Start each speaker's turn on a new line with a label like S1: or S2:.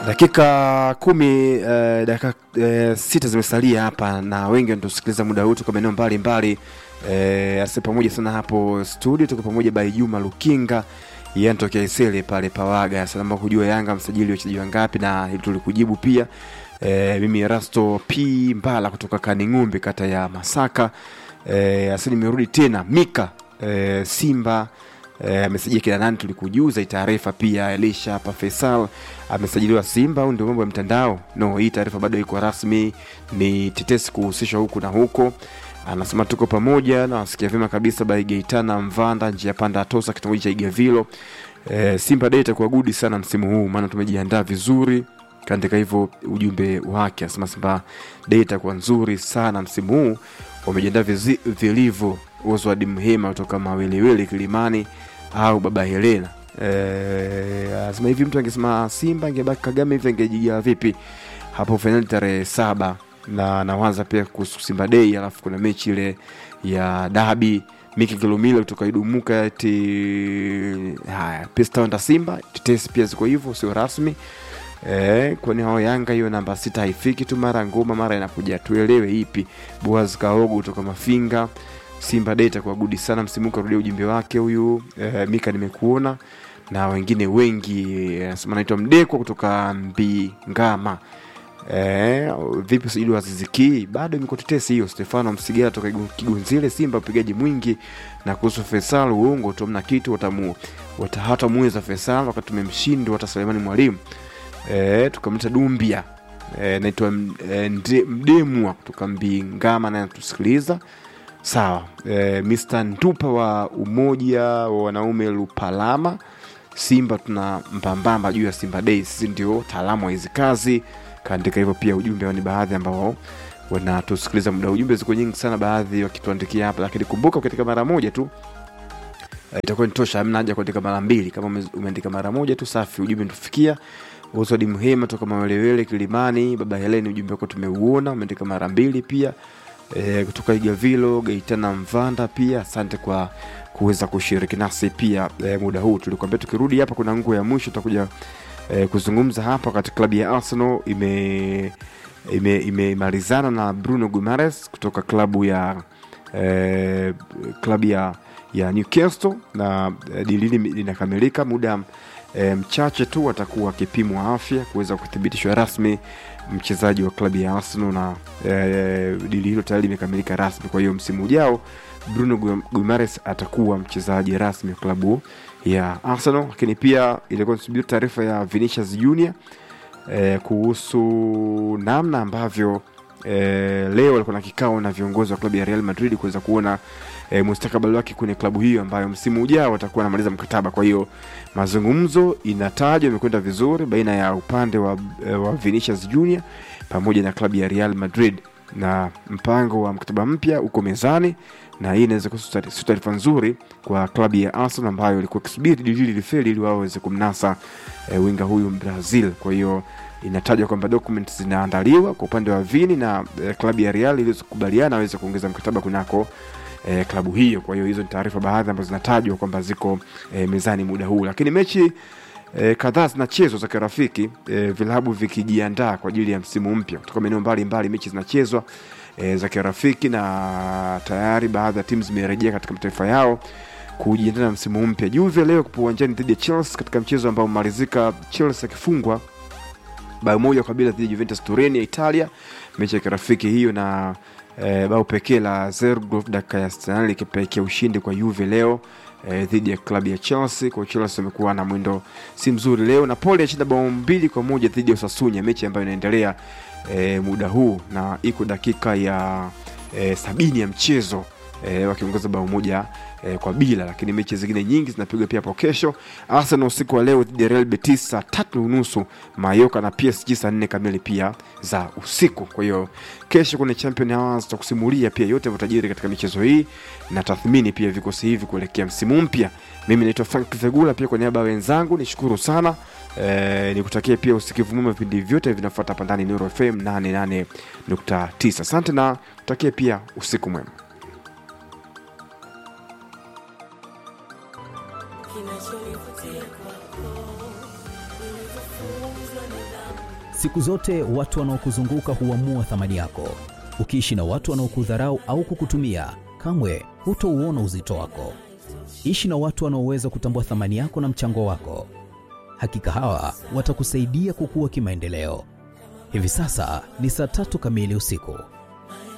S1: dakika kumi eh, dakika eh, sita zimesalia hapa na wengi wanatusikiliza muda huu tuko maeneo mbalimbali eh, ase pamoja sana hapo studio tuko pamoja by Juma Lukinga yantokea Isele pale Pawaga salama kujua Yanga msajili wachezaji wangapi na hili tulikujibu pia eh, mimi Rasto P Mbala kutoka Kaning'umbi kata ya Masaka eh, asili nimerudi tena Mika eh, Simba amesajili eh, kina nani tulikujuza taarifa pia Elisha hapa Faisal amesajiliwa Simba au ndio mambo ya mtandao no hii taarifa bado iko rasmi ni tetesi kuhusishwa huku na huko anasema tuko pamoja na wasikia vyema kabisa by Gaitana Mvanda njia panda Atosa kitongoji cha Igavilo e, Simba Day itakuwa gudi sana msimu huu maana tumejiandaa vizuri kaandika hivyo ujumbe wake anasema Simba Day itakuwa nzuri sana msimu huu wamejiandaa vilivyo Oswald Mhema kutoka Mawelewele Kilimani au Baba Helena anasema e, hivi mtu angesema Simba angebaki Kagame hivi angejiga vipi hapo fainali tarehe saba na nawaza pia kuhusu Simba Day, alafu kuna mechi ile ya dabi Miki Kilomila kutoka Idumuka eti haya Pista Simba tetesi pia ziko hivyo, sio rasmi eh, kwani hao Yanga hiyo namba sita haifiki tu, mara ngoma mara inakuja, tuelewe ipi. Boaz Kaogo kutoka Mafinga, Simba Day itakuwa gudi sana msimu, karudia ujumbe wake huyu eh, Mika nimekuona na wengine wengi anasema, naitwa Mdekwa kutoka Mbingama. Eh, vipi usajili wa Ziziki bado imekuwa tetesi hiyo. Stefano Msigera toka Kigunzile, Simba upigaji mwingi. Na kuhusu Faisal, uongo tu, mna kitu watamu hatamuweza Faisal wakati tumemshindwa hata Sulemani Mwalimu. Eh, tukamleta Dumbia eh, naitwa eh, Mdemwa kutoka Mbingama naye tusikiliza sawa. Eh, Mr Ntupa wa umoja wa wanaume Lupalama, Simba tuna mbambamba juu ya Simba Day, sisi ndio taalamu wa hizi kazi kaandika hivyo pia. Ujumbe ni baadhi ambao wanatusikiliza muda. Ujumbe ziko nyingi sana, baadhi wakituandikia hapa, lakini kumbuka katika mara moja tu itakuwa ni tosha, hamna haja kuandika mara mbili. Kama umeandika mara moja tu safi, ujumbe tufikia. Oswald Mhema toka Mawelewele Kilimani, baba Heleni, ujumbe wako tumeuona, umeandika mara mbili pia. E, kutoka Igavilo Gaitana Mvanda pia asante kwa kuweza kushiriki nasi pia. E, muda huu tulikwambia tukirudi hapa kuna nguo ya mwisho tutakuja E, kuzungumza hapa wakati klabu ya Arsenal ime imemalizana ime na Bruno Guimaraes kutoka klabu ya e, klabu ya ya Newcastle na e, dili linakamilika muda e, mchache tu atakuwa akipimwa afya kuweza kuthibitishwa rasmi mchezaji wa klabu ya Arsenal na e, dili hilo tayari limekamilika rasmi. Kwa hiyo msimu ujao Bruno Guimaraes atakuwa mchezaji rasmi wa klabu ya Arsenal. Lakini pia ilikuwa nisubiri taarifa ya Vinicius Junior eh, kuhusu namna ambavyo eh, leo alikuwa na kikao na viongozi wa klabu ya Real Madrid kuweza kuona eh, mustakabali wake kwenye klabu hiyo ambayo msimu ujao atakuwa anamaliza mkataba. Kwa hiyo mazungumzo inatajwa imekwenda vizuri baina ya upande wa, eh, wa Vinicius Junior pamoja na klabu ya Real Madrid na mpango wa mkataba mpya uko mezani na hii inaweza kuwa sio taarifa nzuri kwa klabu ya Arsenal ambayo ilikuwa ikisubiri dili hili lifeli ili waweze kumnasa e, winga huyu Brazil. Kwa hiyo inatajwa kwamba documents zinaandaliwa kwa upande wa Vini na e, klabu ya Real ili kukubaliana waweze kuongeza mkataba kunako e, klabu hiyo. Kwa hiyo hizo ni taarifa baadhi ambazo zinatajwa kwamba ziko e, mezani muda huu, lakini mechi E, kadhaa zinachezwa za kirafiki e, vilabu vikijiandaa kwa ajili ya msimu mpya kutoka maeneo mbalimbali. Mechi zinachezwa e, za kirafiki na tayari baadhi ya timu zimerejea katika mataifa yao kujiandaa na msimu mpya. Juve leo kupo uwanjani dhidi ya Chelsea katika mchezo ambao umemalizika Chelsea akifungwa bao moja kwa bila dhidi ya Juventus Turin ya Italia, mechi ya kirafiki hiyo na e, bao pekee la Zerglov dakika ya 68 likipelekea ushindi kwa Juve leo E, dhidi ya klabu ya Chelsea. Kwa Chelsea amekuwa na mwendo si mzuri leo. Napoli ashinda bao mbili kwa moja dhidi ya Osasuna, mechi ambayo inaendelea e, muda huu na iko dakika ya e, sabini ya mchezo e, wakiongoza bao moja e, kwa bila, lakini mechi zingine nyingi zinapigwa pia hapo kesho. Arsenal usiku wa leo dhidi ya Real Betis saa tatu unusu, Mayoka na PSG saa nne kamili pia za usiku. Kwa hiyo kesho kuna Champion Hours tutakusimulia pia yote matajiri katika michezo hii na tathmini pia vikosi hivi kuelekea msimu mpya. Mimi naitwa Frank Vegula, pia kwa niaba ya wenzangu nishukuru sana e, nikutakia pia usikivu mwema. Vipindi vyote vinafuata hapa ndani Nuru FM 88.9. Asante na kutakia pia usiku mwema.
S2: Kinachonivutia kwako, ulivyofunzwa nidhamu Siku zote watu wanaokuzunguka huamua thamani yako. Ukiishi na watu wanaokudharau au kukutumia, kamwe hutouona uzito wako. Ishi na watu wanaoweza kutambua thamani yako na mchango wako. Hakika hawa watakusaidia kukua kimaendeleo. Hivi sasa ni saa tatu kamili usiku.